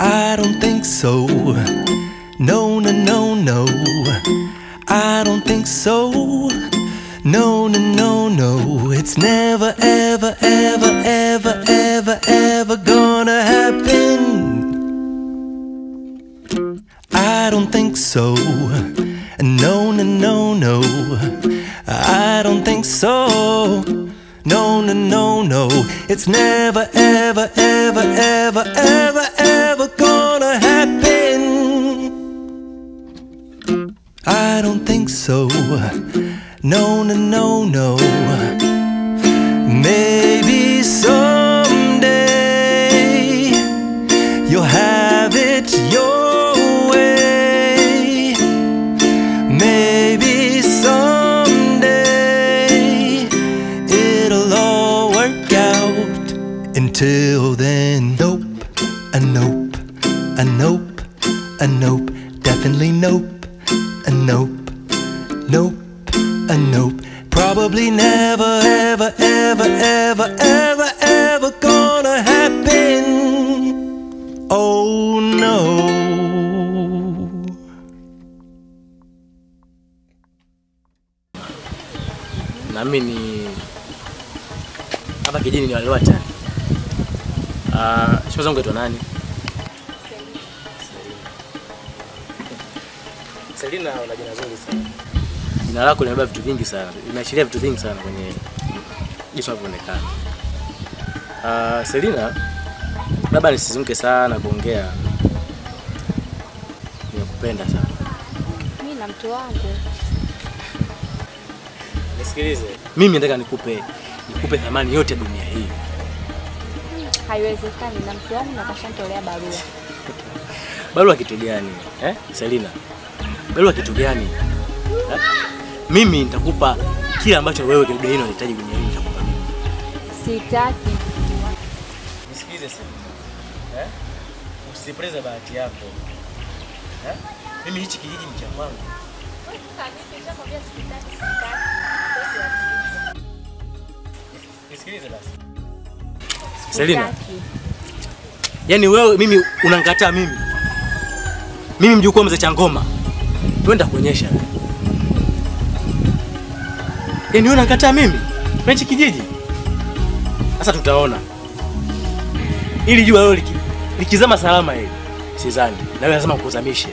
I don't think so. No, no, no, no. I don't think so. No, no, no, no. It's never, ever, ever, ever, ever, ever gonna happen. I don't think so. No, no, no, no. I don't think so. No, no, no, no. It's never, ever, ever, ever, ever, ever gonna happen. I don't think so. No, no, no, no. Maybe someday you'll have it your way. Maybe someday it'll all work out. Until then, nope, a nope, a nope, a nope, definitely nope, a nope, nope, a nope. Probably never, ever, ever, ever, ever, ever gonna happen. Oh no. nami ni hapa kijini ni waliwa chani. Uh, show zangu aitwa nani? Selina, una jina zuri sana. Jina lako linabeba vitu vingi sana, linaashiria vitu vingi sana kwenye jinsi unavyoonekana. Uh, Selina, labda nisizunguke sana kuongea, nimekupenda sana. Mimi na mtu wangu. Nisikilize, mimi nataka nikupe nikupe thamani yote ya dunia hii. Haiwezekani na mtu wangu na kashantolea barua. Barua kitu gani eh? Selina, barua kitu gani eh? Mimi nitakupa kile ambacho wewe dunia hii unahitaji dunia hii nitakupa mimi. Sitaki. Nisikilize Selina, eh? Usipoteze bahati yako eh? Mimi hichi kijiji ni cha kwangu. Nisikilize basi. Selina, Sitaki. Yaani wewe mimi unanikataa mimi. Mimi mjukuu wa mzee Changoma. Twenda kuonyesha. Yaani wewe unanikataa mimi? Kwenye hichi kijiji? Sasa tutaona. Ili jua leo liki, likizama salama hili. Sidhani. Na wewe lazima ukuzamishe.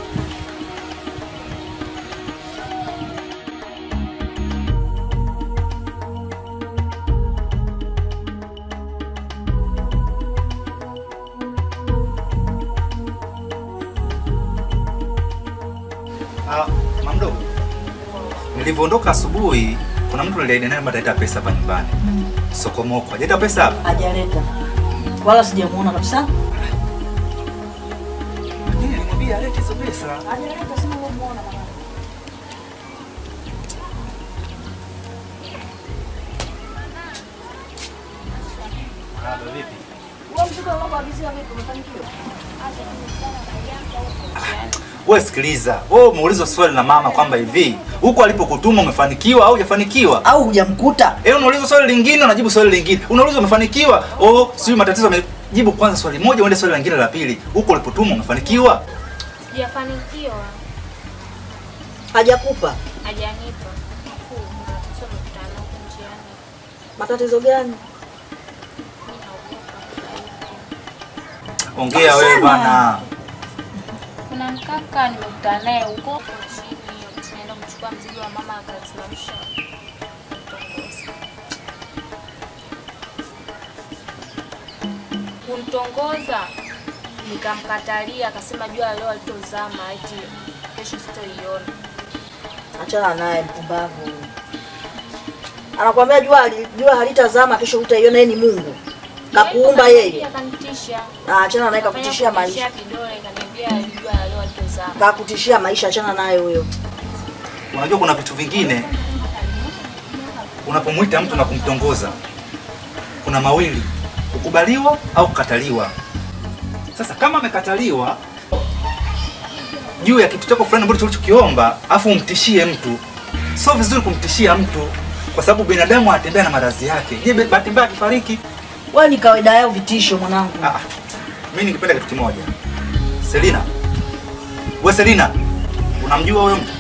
Ah, mamdo. Nilivyoondoka asubuhi, kuna mtu niliaida naye ataleta pesa hapa nyumbani. Sokomoko. Hajaleta pesa hapa? Hajaleta wala sijamuona kabisa. Lakini nilimwambia alete hizo pesa. Hajaleta, sina kumuona mwanangu. Ah, vipi? Wewe mzigo unaoagizia vipi umefanikiwa? Wewe sikiliza. Wewe umeulizwa swali na mama kwamba hivi, huko alipokutuma umefanikiwa au hujafanikiwa? Au hujamkuta? Eh, unaulizwa swali lingine unajibu swali lingine. Unaulizwa umefanikiwa? Oh, sio matatizo amejibu kwanza swali moja uende swali lingine la pili. Huko ulipotuma umefanikiwa? Sijafanikiwa. Hajakupa Hajanipa. Mkuu, matatizo mkutano huko njiani. matatizo gani? Mimi naogopa. Ongea wewe bwana. Kuna mkaka nimekutana naye huko chini, tunaenda kuchukua mzigo wa mama akasimamisha. kumtongoza. Kumtongoza nikamkatalia, akasema jua leo alitozama, eti kesho sitoiona. Achana naye mpumbavu. Anakuambia jua hali- jua halitazama kesho utaiona yeye ni Mungu. Kakuumba yeye. Akanitisha. Ah, achana naye kakutishia maisha. kidole, kaniambia jua leo alitozama. Kakutishia maisha, achana naye huyo. Unajua kuna vitu vingine unapomwita mtu na kumtongoza, kuna mawili, kukubaliwa au kukataliwa. Sasa kama amekataliwa juu ya kitu chako fulani ambacho ulichokiomba, afu umtishie mtu, sio vizuri kumtishia mtu, kwa sababu binadamu anatembea na maradhi yake. Je, bahati mbaya akifariki? Wewe ni kawaida yao vitisho mwanangu. Ah, mimi ningependa kitu kimoja. Selina. We Selina, unamjua huyo mtu?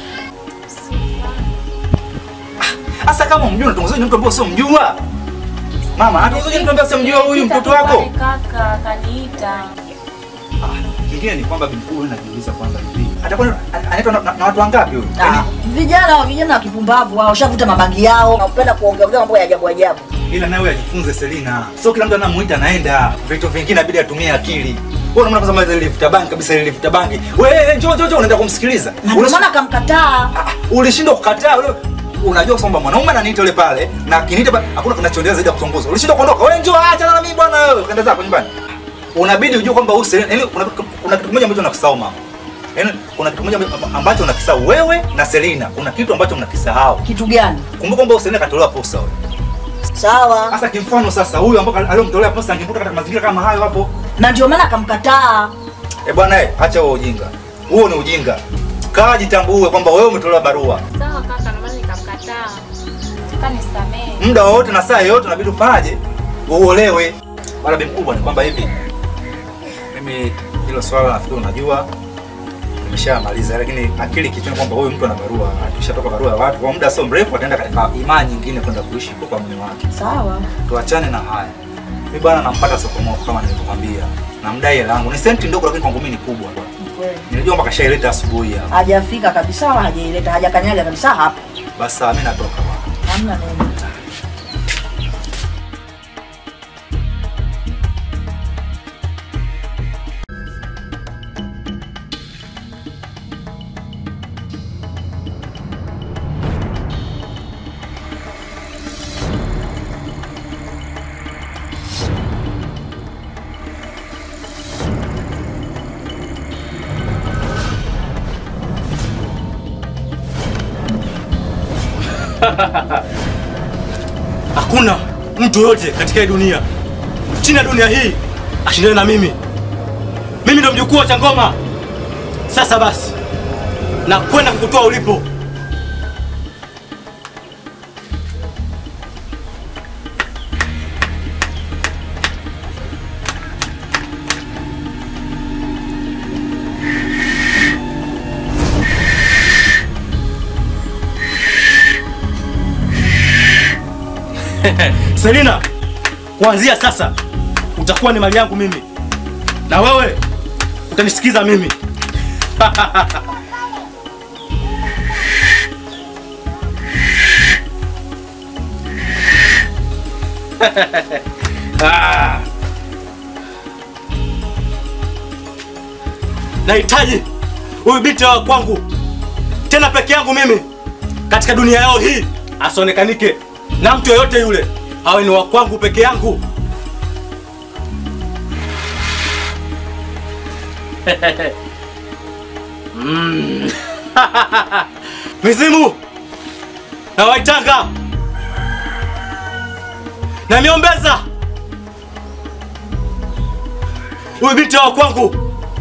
Sasa kama umjua unatongozaje mtu ambaye sio mjua? Mama, anatongozaje mtu ambaye sio mjua huyu mtoto wako? Pale Kaka kaniita. Ah, Kingine ni kwamba binti huyu najiuliza kwanza hivi. Atakuwa anaitwa na, na, na watu wangapi huyu? Ah, vijana wa vijana wa kipumbavu wao washavuta mabangi yao, wanapenda kuongea ongea mambo ya ajabu ajabu. ila nawe ajifunze Selina. Sio kila mtu anamuita anaenda. Vitu vingine inabidi atumie akili. Wewe unaona kama ile lifuta bangi kabisa ile lifuta bangi. Wewe njoo njoo njoo unaenda kumsikiliza. Na ndio Ulish- maana akamkataa. Ah, ulishindwa kukataa ule unajua kwamba mwanaume ananiita yule pale na akiniita ba- hakuna kinachoendelea zaidi ya kutongoza. Ulishindwa kuondoka. Wewe njoo acha na mimi bwana wewe. Kaenda zako nyumbani. Unabidi ujue kwamba huyu Selina, yaani kuna kuna kitu kimoja ambacho nakisahau mama. Yaani kuna kitu kimoja ambacho unakisahau wewe na Selina. Kuna kitu ambacho mnakisahau. Kitu gani? Kumbuka kwamba huyu Selina katolewa posa wewe. Sawa. Sasa kimfano sasa huyu ambao aliyomtolea posa angekuta katika mazingira kama hayo hapo. Na ndio maana akamkataa. Eh bwana eh, acha huo ujinga. Huo ni ujinga. Kaa jitambue kwamba wewe umetolewa barua. Sawa kaka, ndio maana nikamkataa. Kanisamehe. Muda wowote na saa yoyote unabidi ufanyaje? Uolewe. Wala bi mkubwa ni kwamba hivi. Mimi hilo swala nafikiri unajua nimeshamaliza, lakini akili kichwani kwamba huyu mtu ana barua, akishatoka barua ya watu kwa muda sio mrefu ataenda katika imani nyingine kwenda kuishi huko kwa mume wake. Sawa. Tuachane na haya. Mimi bwana nampata Sokomoko kama nilivyokwambia. Namdai hela yangu. Ni senti ndogo lakini kwangu mimi ni kubwa. Ni kweli. Nilijua mpaka shaileta asubuhi hapa. Hajafika kabisa wala hajaileta, hajakanyaga kabisa hapa. Basi sawa, mimi natoka bwana. Hamna neno. Hakuna mtu yote katika hii dunia chini ya dunia hii ashindane na mimi. Mimi ndo mjukuu wa Changoma. Sasa basi, na kwenda kukutoa ulipo. Selina, kuanzia sasa utakuwa ni mali yangu mimi, na wewe utanisikiza mimi. Ah. Nahitaji huyu binti wa kwangu tena peke yangu mimi katika dunia yao hii, asionekanike na mtu yoyote yule, awe ni wa kwangu peke yangu. Mm. Mizimu na Waitanga na miombeza, huyu binti wa kwangu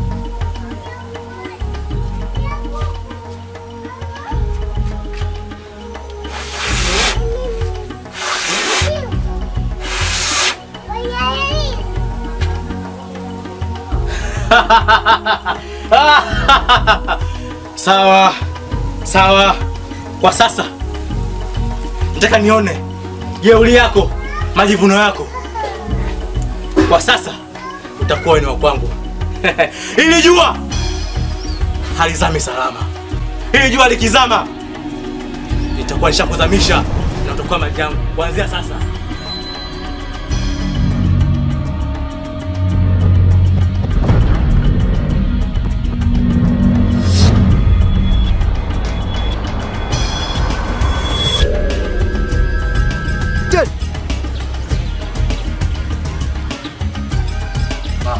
Sawa sawa, kwa sasa nataka nione jeuli yako, majivuno yako. Kwa sasa utakuwa ni wa kwangu. Ili jua halizami salama, ili jua likizama nitakuwa nishakuzamisha na utakuwa mali yangu kuanzia sasa. Mama.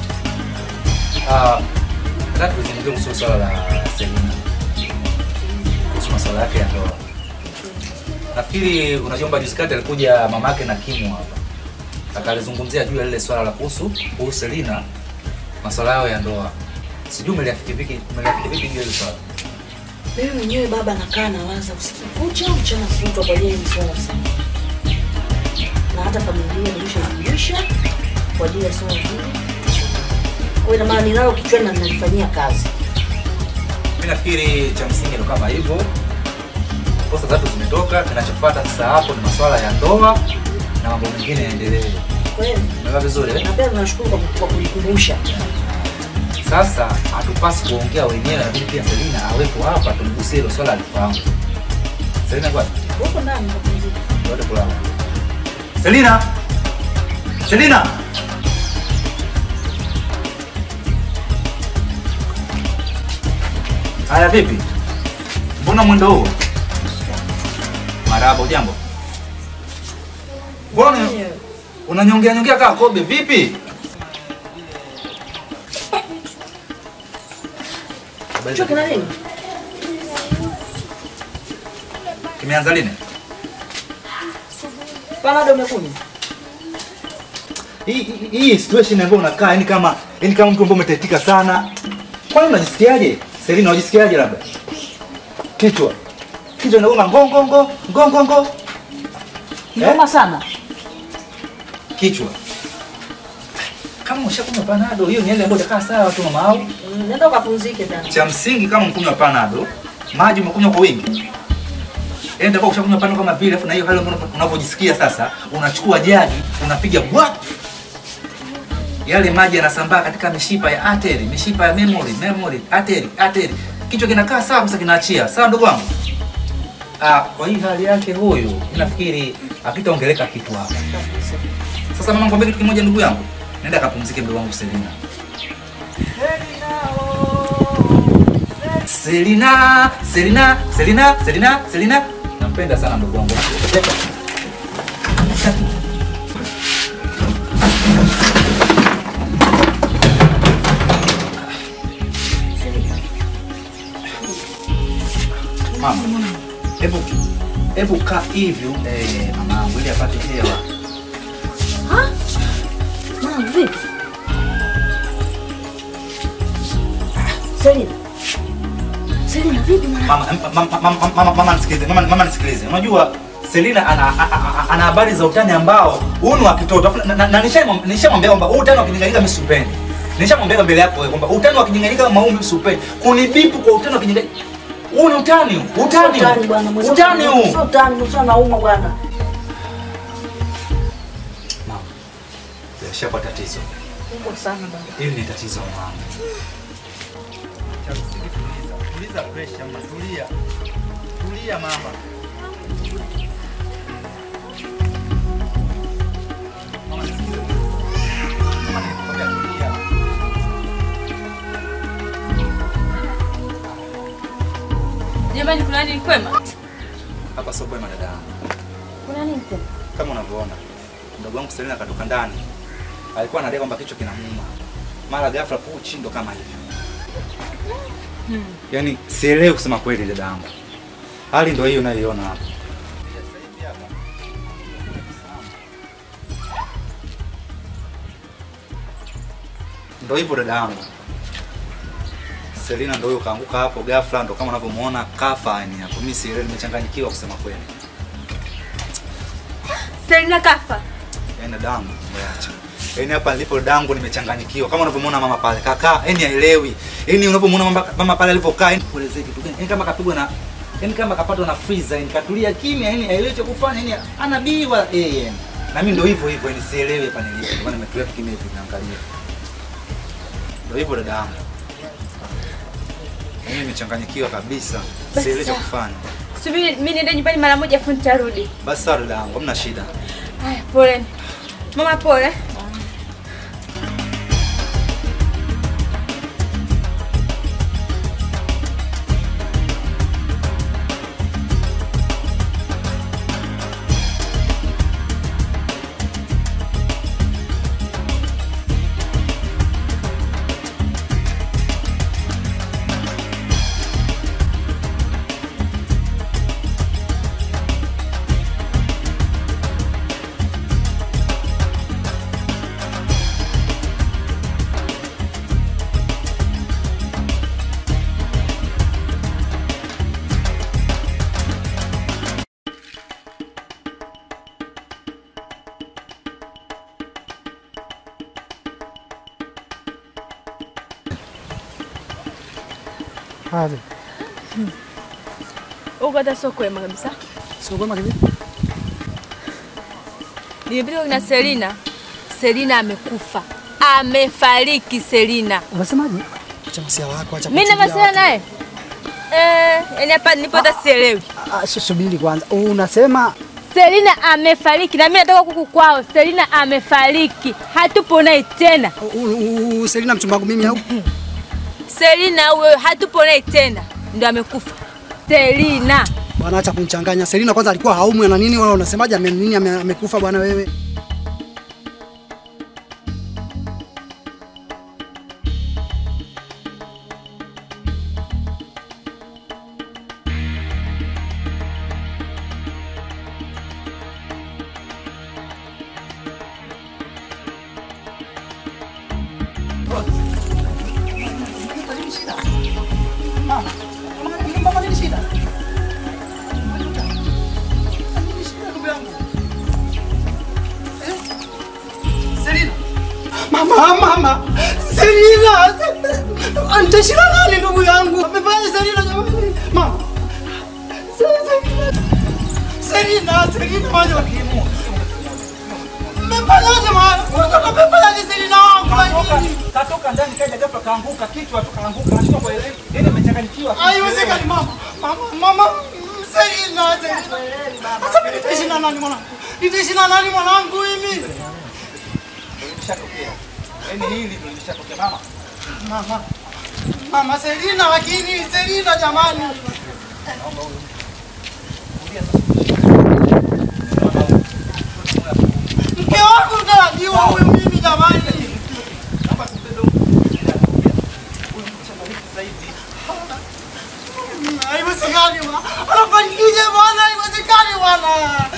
Ah, nataka tuzungumzie kuhusu swala la Selina. Kuhusu masuala yake ya ndoa. Nafikiri unajua kwamba juzi kati alikuja mamake na Kimu hapa. Akalizungumzia juu ya lile swala la kuhusu kuhusu Selina masuala yao ya ndoa. Sijui umeliafiki vipi umeliafiki vipi juu ya hilo swala. Mimi mwenyewe baba nakaa nawaza usiku kucha mchana kutwa kwa ajili ya hili swala sana. Na hata familia nimeshajulisha kwa ajili ya swala hili. Kwa hiyo ina maana ninalo kichwani na ninalifanyia kazi. Mimi nafikiri cha msingi ndo kama hivyo. Kosa tatu zimetoka, kinachofuata sasa hapo ni masuala ya ndoa na mambo mengine yaendelee. Kweli. Umeelewa vizuri eh? Na pia tunashukuru kwa kwa kunikumbusha. Sasa hatupasi kuongea wenyewe, lakini pia Selina awepo hapa tumgusie hilo swala alifahamu. Selina kwa Uko ndani mapumziko. Tuende kulala. Selina! Selina! Haya vipi? Mbona mwendo huo? Marahaba, ujambo? Mbona unanyongea nyongea kaa kobe vipi? Habari za- Choke na nini? Kimeanza lini? Panado umekunywa? Hii hii- hii situation ambayo unakaa yani kama yani kama mtu ambaye umetaitika sana. Kwani unajisikiaje? Selina unajisikiaje labda? Kichwa. Kichwa inauma ngo ngo ngo ngo ngo ngo. Inauma sana. Kichwa. Kama ushakunywa panado hiyo ni ile ambayo itakaa sawa tu mama au? Mm, Nenda ukapumzike tena. Cha msingi kama mkunywa panado, maji umekunywa kwa wingi. Yaani ndio ushakunywa panado kama vile afu na hiyo hali ambayo unavyojisikia sasa, unachukua jagi, unapiga bwa yale maji yanasambaa katika mishipa ya artery, mishipa ya memory, memory, artery, artery. Kichwa kinakaa sawa kabisa kinaachia. Sawa ndugu wangu? Ah, kwa hii hali yake huyu, nafikiri akitaongeleka kitu hapa. Sasa mama ngombe kitu kimoja ndugu yangu. Nenda kapumzike ndugu wangu Selina. Selina, Selina, Selina, Selina, Selina. Nampenda sana ndugu wangu. Mama, hebu hebu kaa hivyo eh, mama ili apate hewa. Mama vipi? Selina. Selina vipi mwana? Mama, mama, mama, mama, mama nisikilize, mama, mama nisikilize. Unajua Selina ana a- a- a- ana habari za utani ambao huu ni wa kitoto. Afu na- na- na nishamwambia nishamwambia kwamba huu utani wa kijinganyika mimi siupendi. Nishamwambia mbele yako wewe kwamba utani wa kijinganyika kama huu mimi siupendi. Kunibipu kwa utani wa kijinganyika. Huu ni utani, huu. utani. Utani huu. bwana. mwenzangu. Utani huu. Sio utani, mwenzangu nauma bwana. Mama. Yashapa tatizo. Kubwa sana bwana. Hili ni tatizo mama. Cha msingi tuliza. Tuliza pressure mama, tulia. Tulia mama. Mama nisikize. Mama nilikwambia tulia. Jamani, kuna nini kwema? Hapa sio kwema dada yangu. Kuna nini tena? Kama unavyoona. Mdogo wangu Selina katoka ndani. Alikuwa anadai kwamba kichwa kinamuuma. Mara ghafla puchi ndo kama hivyo. Yaani sielewi kusema kweli dada yangu. Hali ndo hiyo unayoiona hapa. Ndo hivyo dada yangu. Selina ndo huyo kaanguka hapo ghafla, ndo kama unavyomuona kafa yani hapo. Mimi sielewi, nimechanganyikiwa kusema kweli. Selina kafa. Yaani dadangu, acha. Yaani hapa nilipo dadangu nimechanganyikiwa. Kama unavyomuona mama pale, kaka, yaani haelewi. Yaani unavyomuona mama, mama pale alivyokaa, yaani kuelezea kitu gani? Yaani kama kapigwa na yaani kama kapatwa na freezer, yaani katulia kimya, yaani haelewi cha kufanya, yaani anabiwa yeye. yaani. Na mimi ndo hivyo hivyo, yaani sielewi hapa nilipo. Ndio maana nimetulia tu kimya hivi naangalia. Ndio hivyo dadangu. Yaani nimechanganyikiwa kabisa. Basi Sielewi cha sawa. kufanya. Subiri mimi niende nyumbani mara moja afu nitarudi. Basi sawa dadangu, hamna shida. Haya, pole. Mama pole. Hadi. Huko hata sio kwema kabisa. Sio kwema kivipi? Nimepita na Selina. Selina amekufa. Amefariki Selina. Unasemaje? Acha masiala yako, acha. Mimi na kuchukia masuala watu. naye. Eh, yani hapa nipo hata sielewi. Ah, su- subiri kwanza. Unasema Selina amefariki na mimi natoka kuku kwao. Selina amefariki. Hatupo naye tena. u- u- u- Selina mchumba wangu mimi au? Selina huyo hatupo naye tena. Ndio amekufa. Selina. Bwana acha kunichanganya. Selina kwanza alikuwa haumwi na nini wala unasemaje ame nini ame- amekufa bwana wewe? Mama, mama, Selina, antashira nani ndugu yangu? Amefanya Selina jamani. Mama. Selina, Selina waje wakimu. Mmefanyaje mama? Unataka mmefanyaje Selina wangu? Katoka ndani kaja ghafla kaanguka kichwa tu kaanguka anashindwa kuelewa. Yeye amechanganyikiwa. Haiwezekani mama. Mama, mama, Selina, Selina. Sasa mimi nitaishi na nani mwanangu? Nitaishi na nani mwanangu mimi? Lishatokea. Yaani hili ndio lishatokea mama. Mama. Mama Selina lakini Selina jamani. Mke wangu mtarajiwa huyu mimi jamani. Haiwezekani bwana. Anafanikisha bwana, haiwezekani bwana.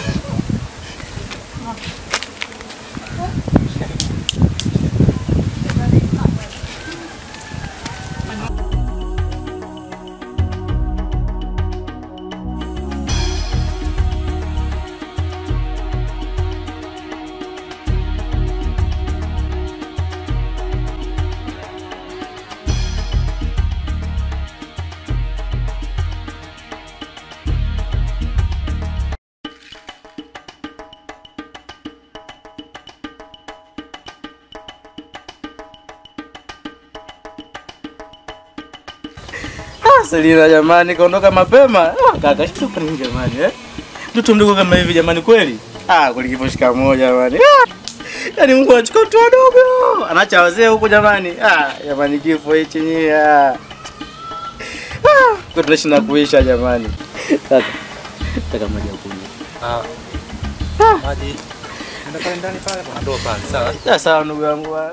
Ah, Selina jamani, kaondoka mapema. Ah, kaka shtuka nini jamani eh? Mtoto mdogo kama hivi jamani kweli? Ah, kweli kifo shikamoo jamani. Ah! Yaani Mungu anachukua watu wadogo. Anaacha wazee huko jamani. Ah, jamani kifo hichi nyie. Ah. Ah, kwa tunaishi na kuisha jamani. Kaka. Kaka maji ya kunywa. Maji. Nenda pale ndani pale kuna ndoo pale. Sawa. Ya sawa ndugu yangu. ah.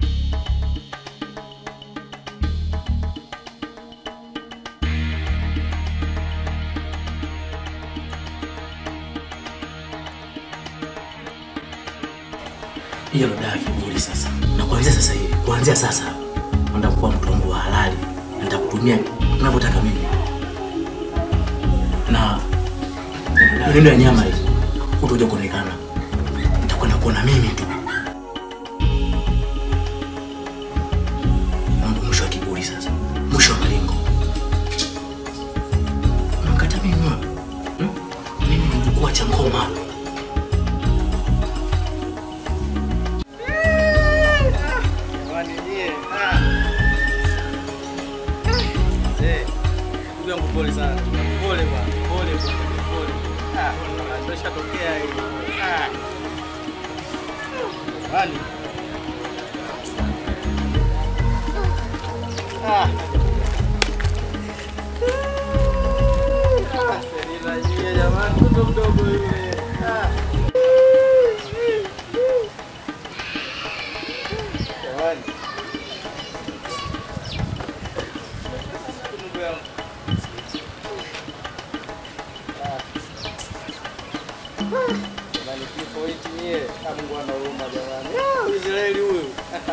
hiyo ndo dawa ya kiburi sasa. Na kuanzia sasa hivi, kuanzia sasa naenda kuwa mtu wangu wa halali, na nitakutumia unavyotaka mimi. Na neno ya nyama hii utakuja kuonekana, nitakwenda kuona mimi tu. Mambo mwisho wa kiburi sasa, mwisho wa malengo. Unamkata mimi wewe? Hmm? Mimi ni mjukuu wa Changoma. Jamani nyie, ah. Eh, ndugu yangu pole sana. Pole bwana, pole bwana, pole. Ah, ndio ishatokea hii. Ah. Jamani. Ah. Ah, Selina nyie jamani, mtoto mdogo yule. Ah. Jamani. Ndugu yangu. Jamani, kifo hichi nyie. Ah, Mungu ana huruma jamani. Ah, Israeli huyu.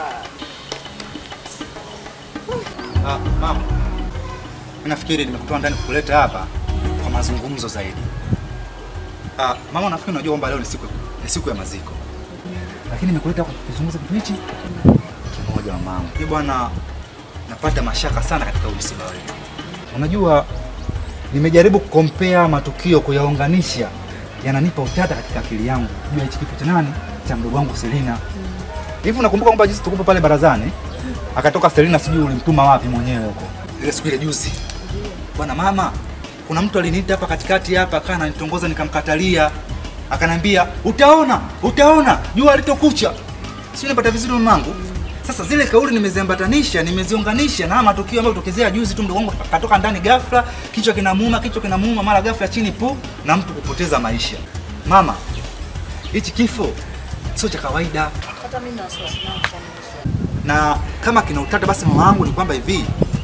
Ah, mama. Mimi nafikiri nimekutoa ndani kukuleta hapa kwa mazungumzo zaidi. Ah, mama nafikiri unajua kwamba leo ni siku ni siku ya maziko. Lakini nimekuleta hapa kuzungumza kitu hichi kimoja mamangu. Hii bwana napata mashaka sana katika huu msiba wetu. Unajua, nimejaribu kukompea matukio kuyaunganisha, yananipa utata katika akili yangu juu ya hichi kifo cha nani, cha mdogo wangu Selina. Hivi unakumbuka kwamba jinsi tukupo pale barazani, akatoka Selina, sijui ulimtuma wapi mwenyewe huko ile siku ile juzi. Bwana mama, kuna mtu aliniita hapa katikati hapa, akaa ananitongoza, nikamkatalia, akanambia utaona, utaona jua litokucha. Sio, unapata vizuri mamangu? Sasa zile kauli nimeziambatanisha, nimeziunganisha na haya matukio ambayo kutokezea juzi tu, mdogo wangu katoka ndani ghafla, kichwa kinamuuma, kichwa kinamuuma, mara ghafla chini pu, na mtu kupoteza maisha. Mama, hichi kifo sio cha kawaida, Hata mimi na wasiwasi nao sana. na kama kina utata, basi mama wangu ni kwamba hivi,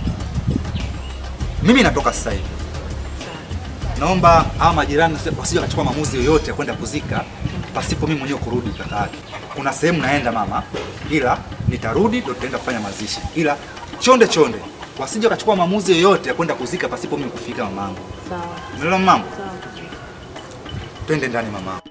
mimi natoka sasa hivi, naomba hawa majirani wasije wakachukua maamuzi yoyote ya kwenda kuzika pasipo mimi mwenyewe kurudi kaka yake. Kuna sehemu naenda mama, ila nitarudi ndio tutaenda kufanya mazishi, ila chonde chonde wasije wakachukua maamuzi yoyote ya kwenda kuzika pasipo mimi kufika mamangu. Sawa. Umeelewa mamangu? Sawa. Twende ndani mamangu.